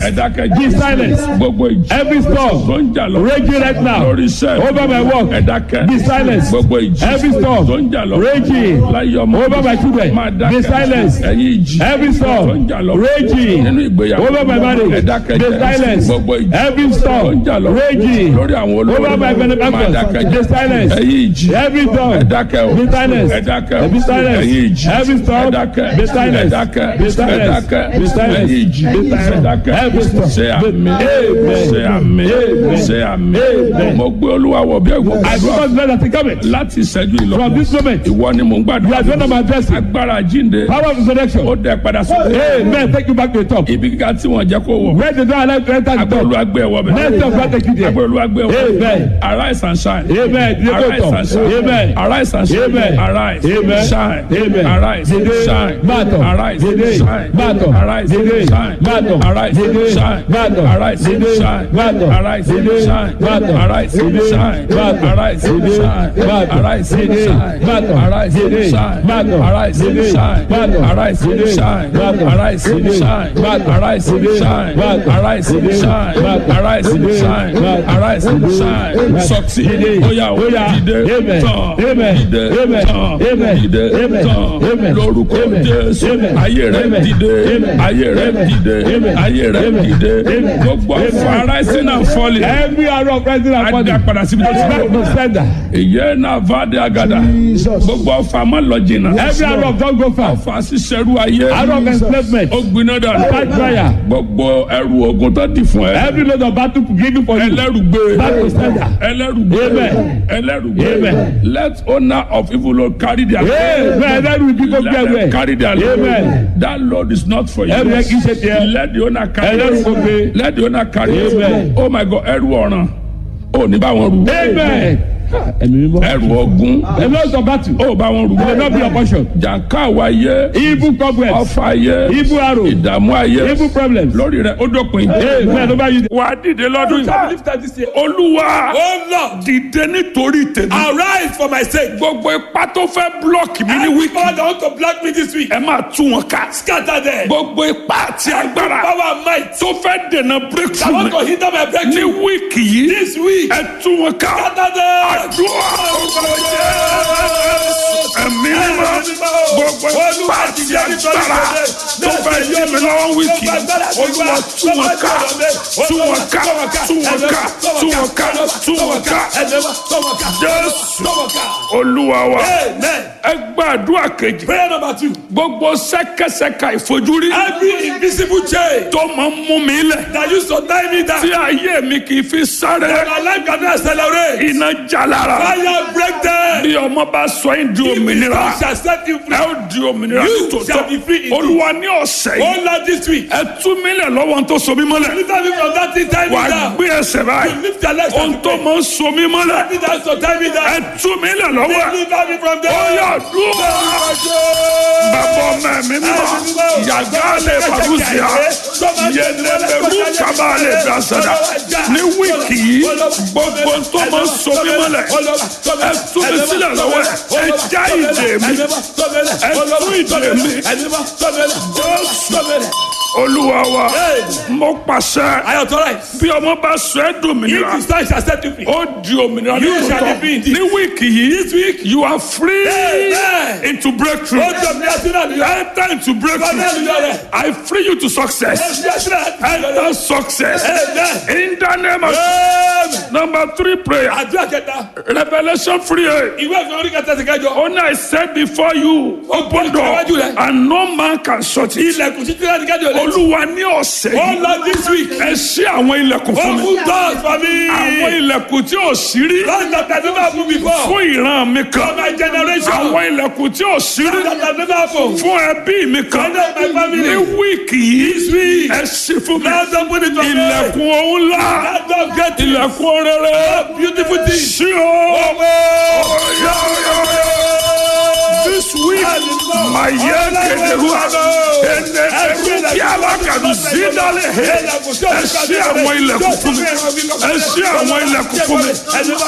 ẹ dákẹ́ Be jẹ́ silent. gbogbo ìjì Every tó storm ń jà lọ raging right now lórí iṣẹ́ over my work. ẹ dákẹ́ Be silent. gbogbo ìjì Every storm tó ń jà lọ raging láyé ọmọ over my children. máa Be dákẹ́ silent. ẹ̀yin ìjì Every tó ń storm jà lọ raging nínú ìgbéyàwó over my marriage. ẹ dákẹ́ Be jẹ́ silent. gbogbo ìjì Every tó ń storm jà lọ raging lórí àwọn olórí over my máa benefactors. dákẹ́ Be jẹ́ silent. ẹ̀yin ìjì Every ẹ storm dákẹ́ o Be silent. ẹ dákẹ́ o Be silent. ẹ̀yin ìjì Every storm ẹ dákẹ́ Be silent. ẹ dákẹ́ Be ẹ silent. dákẹ́ Be silent. ẹ̀yin ìjì Be ẹ silent. dákẹ́ Every storm. ṣe àmì Amen. ṣe àmì Amen. ṣe àmì Amen. mo gbé olúwa wọ̀ bí ẹ̀gbọ́n I gbàdúrà because God has come láti ìṣẹ́jú ìlọ from this moment. ìwọ ni mò ń You gbàdúrà are the one I'm addressing. agbára jíǹde Power of resurrection. ó dẹ padà sókè Amen. Take you back to the top. ibi kíkà tí wọ́n jẹ́ kó wọ̀ Where the door allow you to enter the agbára top. olúwa gbé ẹ̀wọ̀ bẹ̀ Next of God take you there. agbára olúwa gbé ẹ̀wọ̀ Amen. arise and shine Amen. Dìde kó arise tọ̀. and shine Amen. arise and shine Amen. arise Amen. shine Amen. arise Dìde. shine Bàtọ̀. arise Dìde. shine Bàtọ̀. arise Dìde. shine Bàtọ̀. arise Dìde. shine Bàtọ̀. arise Dìde. shine Bàtọ̀. arise Dìde. shine Bàtọ̀. arise Dìde. shine Bàtọ̀. arise Dìde. shine Bàtọ̀. arise Dìde. shine Bàtọ̀. arise Dìde. shine Bàtọ̀. arise Dìde. shine Bàtọ̀. arise Dìde. shine Bàtọ̀. arise Dìde. shine Bàtọ̀. arise Dìde. shine Bàtọ̀. arise Dìde. shine Bàtọ̀. arise Dìde. shine Bàtọ̀. arise Dìde. shine Bàtọ̀. succeed Dìde. oya o Oya. dìde Amen. tán Amen. dìde Amen. tán Amen. dìde Amen. tán Amen. lórúkọ Amen. Jésù Amen. ayé rẹ Amen. dìde Amen. ayé rẹ Amen. dìde Amen. ayé rẹ Amen. dìde Amen. gbogbo afọ Amen. arising and falling Every arrow of rising and falling. adá padà síbi tó ti Back bọ̀ to sender. ìyẹn náà fàdé àgàdà gbogbo ọfà má lọ jìnnà Every arrow of don't go far. ọfà ṣiṣẹrú ayé Arrow of enslavement. ó gbiná dànù Catch fire. gbogbo ẹrù ogun tó di fún ẹ Every load of battle given for you. ẹlẹ́rùgbé Back to sender. ẹlẹ́rùgbé Amen. ẹlẹ́rùgbé Amen. let owner of evil Lord carry their Amen. Ẹlẹ́rù kíkó bí let them ẹgbẹ́. carry their load Amen. that load is not for you Ẹrù yẹn kì í ṣe tiẹ̀. let the owner carry Ẹlẹ́rù it kò gbé. let the owner carry it Amen. oh my God ẹrù ọ̀ràn ò ní bá wọn rù Amen. Ẹ̀mí mímọ́. ẹrù ọ̀gùn A lot of battle. ó bá wọn rù Will not be your portion. jàǹká àwáyé Evil cobwebs. ọfà ayé Evil arrow. ìdààmú ayé Evil problems. lórí rẹ ó dópin. Amen. Over you. wà á dìde lọ́dún yìí. olúwa dìde nítorí tèmi. Arise for my sake. gbogbo ipá tó fẹ́ blọọkì mi ní Any wíkì. power that want to block me this week, ẹ máa tú wọn ká. scatter them. gbogbo ipá àti agbára Power and might tó fẹ́ dènà that breakthrough want to mi hinder my ní breakthrough wíìkì yìí. this week, ẹ tú wọn ká. scatter them. àdúrà ẹ̀mí mímọ́ gbogbo ipá àti agbára tó fẹ́ yí mi lọ́wọ́ wíìkì olúwa tú wọn ká tú wọn ká tú wọn ká tú wọn ká tú wọn ká jésù olúwa wa Amen. ẹ gbàdúrà kejì Prayer number two. gbogbo sẹ́kẹsẹ́ka ìfojúrí Every invisible chain tó máa ń mú mi lẹ̀ that used to tie me down, tí ayé mi kì í fi sáré that my life cannot accelerate. iná jalara Fire break them. bí ọmọ bá sọ yín di òmìnira God shall set you ẹ free. ó di òmìnira You shall be free nítòótọ́ indeed. olúwa ní ọ̀sẹ̀ Oh yìí Lord, this week, ẹ tú mi lẹ̀ lọ́wọ́ tó so mí mọ́lẹ̀ deliver me from that thing tie me wà á down. gbé ẹsẹ̀ báyìí Lift your legs ohun and tó pray. máa ń so mí mọ́lẹ̀ That thing that used to tie me ẹ down. tú mi lẹ̀ lọ́wọ́ ẹ̀ Deliver me from ó there. yà dúró bàbá ọmọ ẹ̀mí mímọ́ yàgá lè fàgùsìá yẹnẹmẹrú kaba lè dasada ní wíìkì yìí gbogbo tó máa ń so mí mọ́lẹ̀ ẹ tú mi sílẹ̀ lọ́wọ́ ẹ̀ ẹ já ìdè mi ẹ tú ìdè mi jésù olúwa wa mo pàṣẹ I authorize. bí ọmọ bá sọ ẹ́ dòmìnira If the son shall set you free. ó di òmìnira ní You shall be tòótọ́ free indeed. ní wíìkì yìí This week, you are free Amen. into breakthrough ó jọ mi àti náà nìyọ. enter into breakthrough Hallelujah. I free you to success enter success Amen. in the name of Amen. number three prayer Àdúrà kẹta. revolution free aid. Ìwé ìfẹ́ orí kẹta ti kẹjọ. Only I said before you open door Iwájú rẹ̀. and no man can shut it. Ilẹ̀kùn títí láti kẹjọ lé. Olúwa ní ọ̀sẹ̀ Oh yìí Lord, this week. ẹ ṣí àwọn ilẹ̀kùn fún mi. Open doors for me. Àwọn ilẹ̀kùn tí ò sí rí Doors that I never opened before. fún ìran mi For kan. my generation. Àwọn ilẹ̀kùn tí ò sí rí That I never opened. fún ẹbí mi kan. For my family. Ní wíìkì yìí ẹ ṣí fún mi. Lord, open it for me. Ilẹ̀kùn òun ńlá. That door get it. Ilẹ̀kùn rere. Beautiful thing. Sí o. This week, my year kederua, ene eru kí alákàdù sídálẹ̀ he, ẹ ṣí àwọn ilẹ̀kùn fún mi, ẹ ṣí àwọn ilẹ̀kùn fún mi.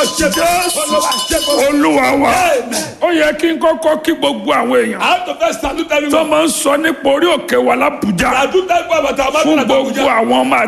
Jésù Olúwa wa, ó yẹ kí n kọ́kọ́ kí gbogbo àwọn èèyàn I have to first salute tó everyone. máa ń sọ nípa orí òkè wa l'Ábùjá I do thank God about our fún mother gbogbo àwọn ọmọ